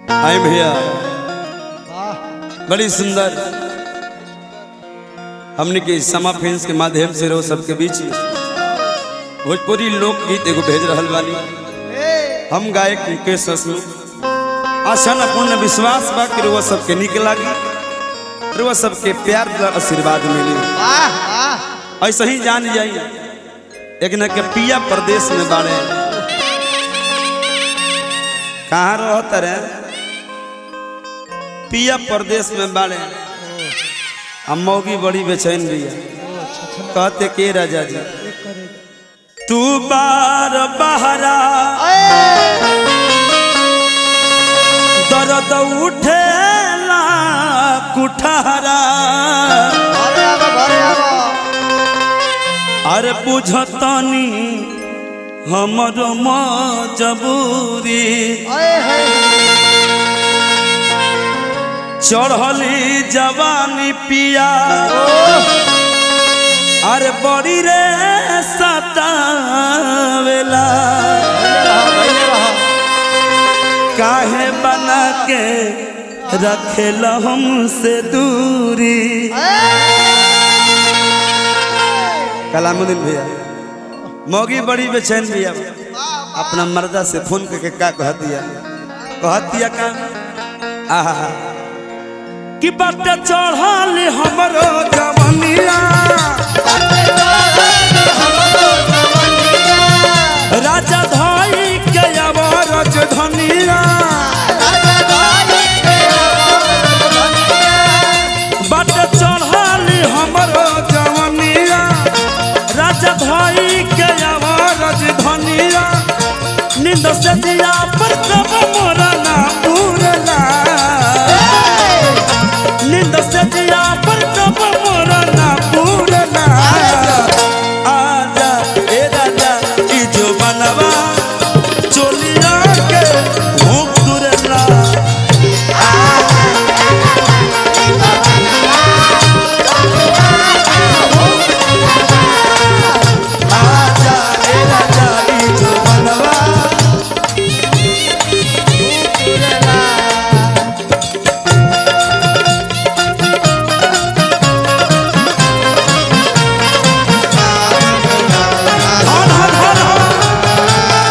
आए भैया वाह बड़ी सुंदर हमने के समा फिल्म के माध्यम से रहो सबके बीच में भोजपुरी लोकगीत एगो भेज रहल बानी हम गायक मुकेश हसमुख आशा न पूर्ण विश्वास बा कि रुआ सबके निक लागी रुआ सबके प्यार द्वारा आशीर्वाद मिली वाह वाह ऐसे ही जान जाई एक न के पिया प्रदेश में बाड़े कहाँ रहत रे पिया प्रदेश में बाड़े हम मौगी बड़ी बेचैन बिया कहते के राजा जी तू बार बहरा दर्द उठेला कुठारा घरे आवा घरे आवा अरे बुझतनी हमर मजबूरी अरे हे चढ़ली जवानी पिया अरे बड़ी रे सतावेला काहे बना के रखेल हमसे दूरी कलामुद्दीन भैया मौगी बड़ी बेचैन भैया अपना मर्दा से फोन करके का कह दिया कह दिया का आहा कि बट चढ़ल हमरो जवनिया राजा धाई के अवरज धनिया बट चढ़ल हमरो जवनिया राजा धाई के अवरज धनिया निंद से दिया पर कब मोरा ना पूरला निंद से दिया पर कब मोरा ना पूरला आजा ए राजा ई जो बनवा चोलिया के भूख दुरला आजा ए राजा ई जो बनवा हर हर हर हर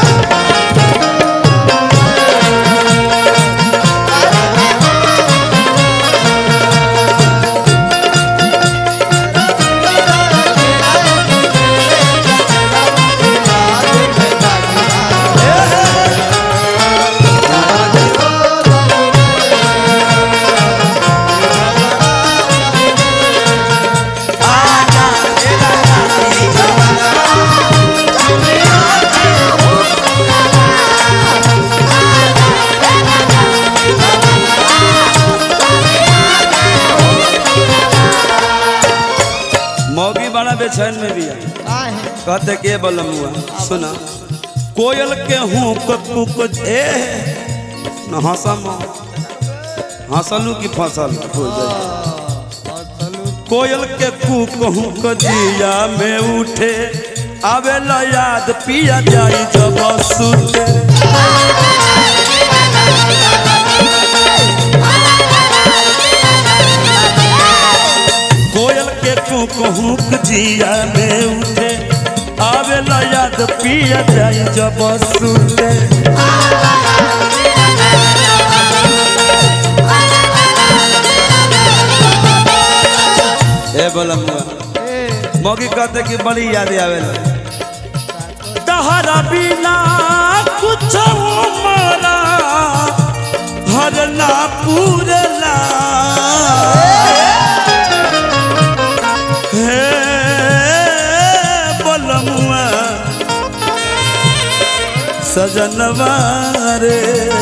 मौगी बड़ा बेचैन में भी है काहे कहते के बलमुआ सुना कोयल के हूँ कुक ए न हंसम हंसलू की फसल हो जाए कोयल के कूक हूँ जिया में उठे आवेला याद पिया जाई जब सुते कोयल के कूक हूँ जिया में उठे आवेला याद पिया जाई जब सुते ए बलमुआ मौगी कहते कि बड़ी याद आवेला तहरा बिना कुछ मरा हर ना पूरला हे बलमुआ सजनवा रे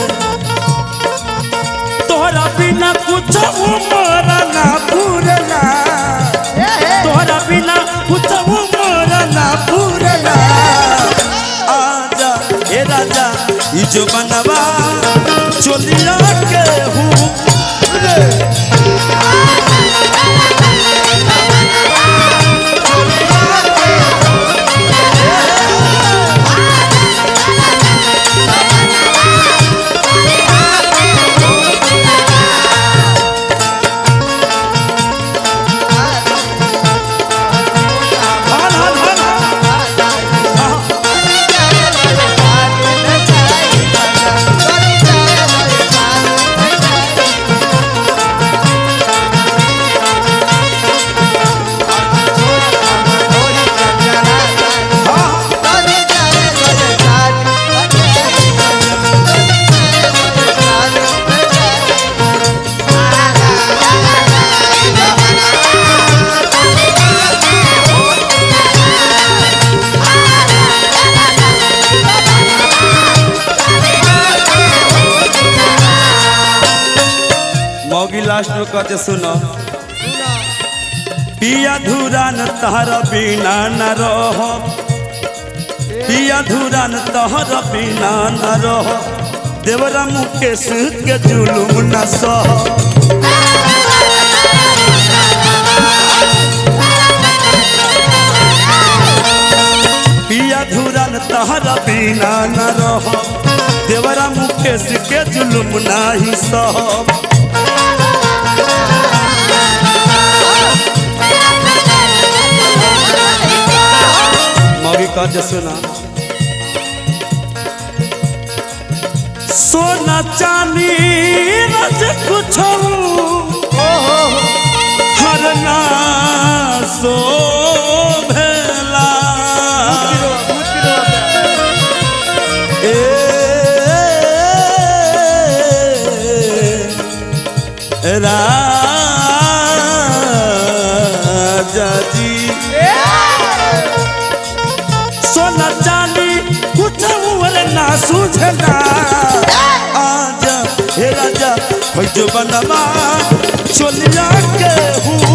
तोहरा बिना कुछ मरा ना पूरला तोहरा बिना कुछ मोरा ना पूरला आजा ए राजा ई जो बनवा चोलिया के हूँ रे Thank बाकी लास्ट में कहते सुनो पिया धुरा न तहरा बिना न रह पिया धुरा न तहरा बिना न रह देवरा मुकेश के जुलुम न सह पिया धुरा न तहरा बिना न रह देवरा मुकेश के जुलुम नाही सह मौगी कहते सुना सोना चांदी रज कुछ हर ना सो भेला ए राजा जी सोना चांदी कुछ उमर ना सूझना आजा हे राजा हो जो बनवा चलिया के हूँ